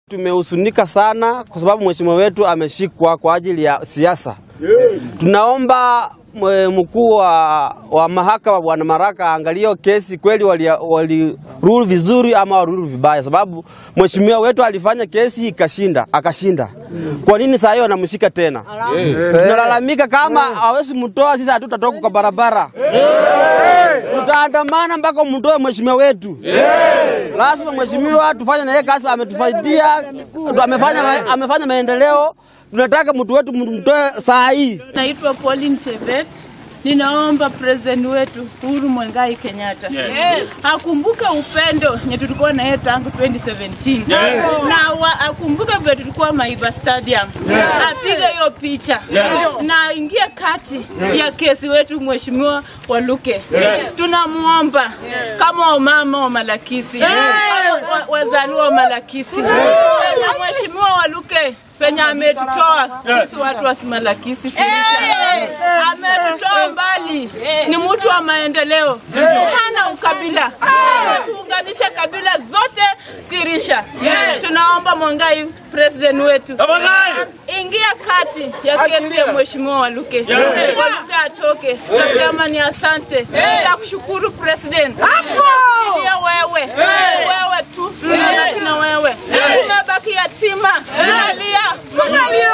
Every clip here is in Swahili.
Tumehusunika sana kwa sababu mheshimiwa wetu ameshikwa kwa ajili ya siasa. Tunaomba mwe- mkuu wa, wa mahakama Bwana Maraka aangalie hiyo kesi kweli walirule wali rule vizuri ama walirule vibaya, sababu mheshimiwa wetu alifanya kesi ikashinda, akashinda. Kwa nini saa hiyo anamshika tena? Tunalalamika kama hawezi mtoa, sisi hatutatoka kwa barabara, tutaandamana mpaka mtoe mheshimiwa wetu. Lazima mheshimiwa tufanye na yeye kazi, ametufaidia, amefanya, amefanya maendeleo. Tunataka mtu wetu mtoe saa hii. Naitwa Pauline Chevet. Ninaomba president wetu Uhuru Mwengai Kenyatta akumbuke upendo nye tulikuwa na yeye tangu 2017 na wa, akumbuke vile tulikuwa Maiba Stadium, apige hiyo picha na aingie kati ya kesi wetu mheshimiwa Waluke. Tunamuomba kama wamama wa Malakisi au wa- wazaliwa wa Malakisi na mheshimiwa Waluke penye ametutoa sisi watu wa Malakisi Sirisha, ametutoa mbali, ni mtu wa maendeleo, hana ukabila, ametuunganisha kabila zote Sirisha. Tunaomba Mwengai president wetu ingia kati ya kesi ya mheshimiwa Waluke, Waluke atoke. Tutasema ni asante, tutakushukuru president, tunakulilia wewe, wewe tu, tunabaki na wewe, tumebaki yatima, tunalia, tunalia.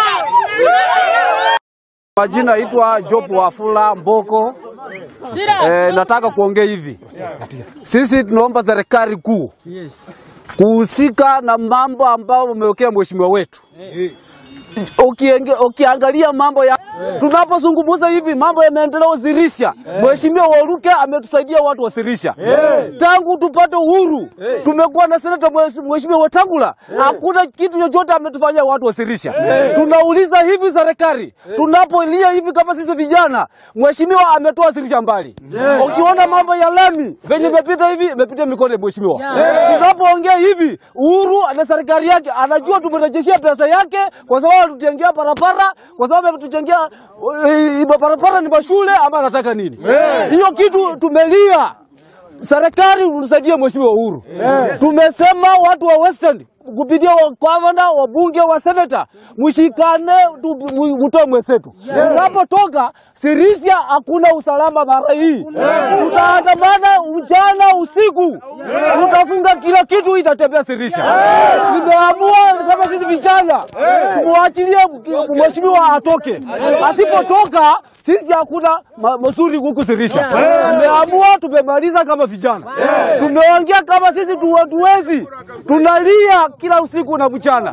Majina naitwa Job Wafula Mboko. E, nataka kuongea hivi, sisi tunaomba serikali kuu kuhusika na mambo ambayo umewekea mheshimiwa wetu. Ukienge, ukiangalia mambo ya tunapozungumza hivi mambo ya maendeleo Zirisha, mheshimiwa Waluke ametusaidia watu wa Zirisha tangu tupate uhuru. Tumekuwa na seneta mheshimiwa Wetangula, hakuna kitu chochote ametufanyia watu wa Zirisha. Tunauliza hivi serikali, tunapolia hivi kama sisi vijana, mheshimiwa ametoa Zirisha mbali. Ukiona mambo ya lami venye imepita hivi, imepita mikono ya mheshimiwa. Tunapoongea hivi, Uhuru na serikali yake anajua tumerejeshia pesa yake kwa sababu tutengea barabara, kwa sababu ametujengea eh, barabara ni mashule ama anataka nini? Hiyo kitu tumelia. Serikali usaidie mheshimiwa Uhuru. Tumesema watu wa Western kupitia wa gavana, wabunge, wa seneta, mshikane, tu- mu- mtoe mwenzetu. Tunapotoka Sirisia hakuna usalama mara hii, tutaandamana mchana usiku, tutafunga kila kitu, itatembea Sirisia. Nimeamua kama sisi vijana tumwachilie mheshimiwa atoke, asipotoka sisi hakuna ma- mazuri huku Sirisha. Tumeamua, tumemaliza kama vijana, tumeongea kama sisi tu- hatuwezi, tunalia kila usiku na mchana.